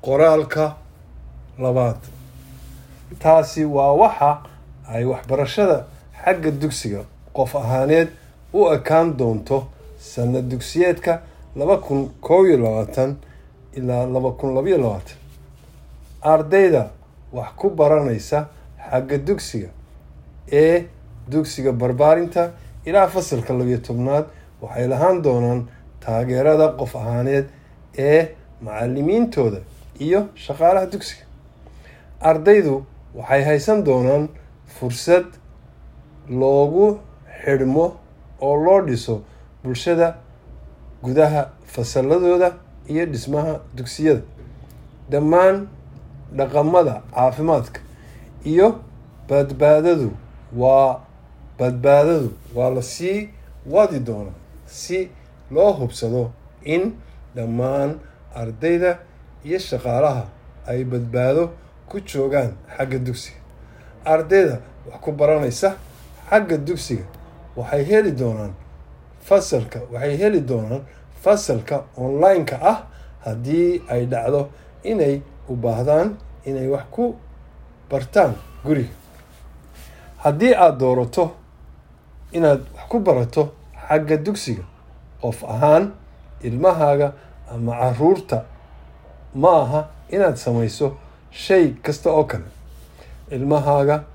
qoraalka labaad taasi waa waxa ay waxbarashada xagga dugsiga qof ahaaneed u ekaan doonto sanad dugsiyeedka laba kun koob iyo labaatan ilaa laba kun labayo labaatan ardayda wax ku baranaysa xagga dugsiga ee dugsiga barbaarinta ilaa fasalka labiyo tobnaad waxay lahaan doonaan taageerada qof ahaaneed ee macalimiintooda iyo shaqaalaha dugsiga ardaydu waxay haysan doonaan fursad loogu xidhmo oo loo dhiso bulshada gudaha fasaladooda iyo dhismaha dugsiyada dhammaan dhaqamada caafimaadka iyo badbaadadu waa badbaadadu waa la sii wadi doonaa si loo hubsado in dhammaan ardayda iyo shaqaalaha ay badbaado ku joogaan xagga dugsiga ardayda wax ku baranaysa xagga dugsiga waxay heli doonaan fasalka waxay heli doonaan fasalka online-ka ah haddii ay dhacdo inay u baahdaan inay wax ku bartaan guriga haddii aada doorato inaad wax ku barato xagga dugsiga qof ahaan ilmahaaga ama caruurta ma aha inaad samayso shay kasta oo kale ilmahaaga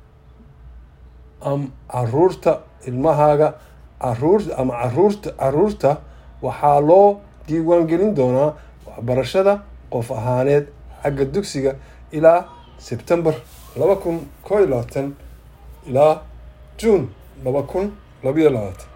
am caruurta ilmahaaga caruur ama caruurta caruurta waxaa loo diiwaan gelin doonaa waxbarashada qof ahaaneed xagga dugsiga ilaa sebtembar laba kun koo iyo labaatan ilaa juun laba kun labayo labaatan